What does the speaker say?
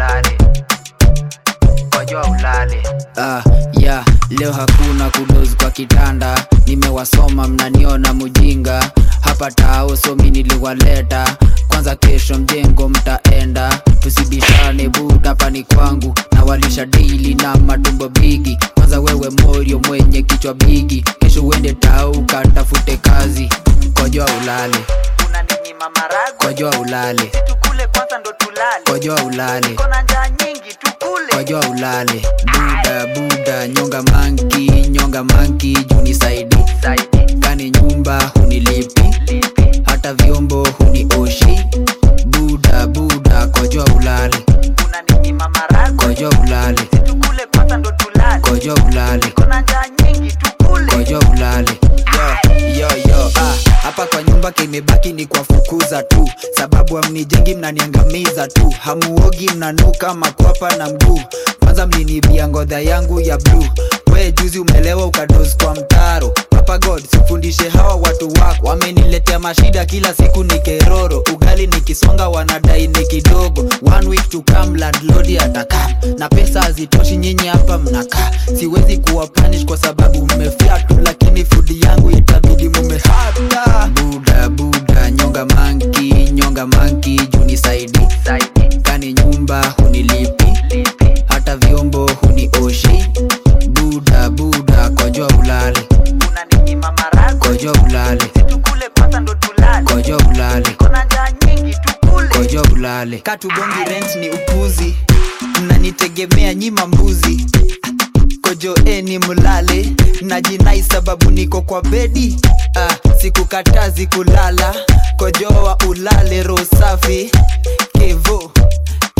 ulale kojoa ulale Ah, yeah, leo hakuna kudozi kwa kitanda nimewasoma mnaniona mujinga hapa tao somi niliwaleta kwanza kesho mjengo mtaenda tusibishane buda pani kwangu na walisha daily na matumbo bigi kwanza wewe morio mwenye kichwa bigi kesho uende tau katafute kazi kojoa ulale unaninyima marago kojoa ulale tukule kwanza ndo tulale kojoa ulale kona njaa nyingi tukule kojoa ulale buda buda nyonga manki nyonga manki juni saidi saidi kani nyumba hunilipi lipi hata vyombo hunioshi buda buda kojoa ulale unaninyima marago kojoa ulale tukule kwanza ndo tulale kojoa ulale kona njaa nyingi tukule kojoa ulale yo, yo, yo, ah. hapa kwa nyumba kimebaki ni kwa fukuza tu sababu amnijengi mnaniangamiza tu hamuogi mnanuka makwapa na mguu kwanza mlinibia ngodha yangu ya bluu we juzi umelewa ukadozi kwa mtaro papa god sifundishe hawa watu wako wameniletea mashida kila siku ni keroro ugali nikisonga wanadai ni kidogo one week to come landlord atakam na pesa hazitoshi nyinyi hapa mnakaa siwezi kuwa punish kwa sababu mmefyatu lakini fudi yangu itabidi mumehata buda buda nyonga manki nyonga manki juni saidi saidi kani nyumba hunilipi lipi hata vyombo hunioshi buda buda kojoa ulale unaninyima marago kojoa ulale tukule kwanza ndo tulale kojoa ulale kona njaa nyingi tukule kojoa ulale katubongi rent ni upuzi mnanitegemea nyima mbuzi kojoeni mlale najinai sababu niko kwa bedi ah, sikukatazi kulala kojoa ulale roho safi kevo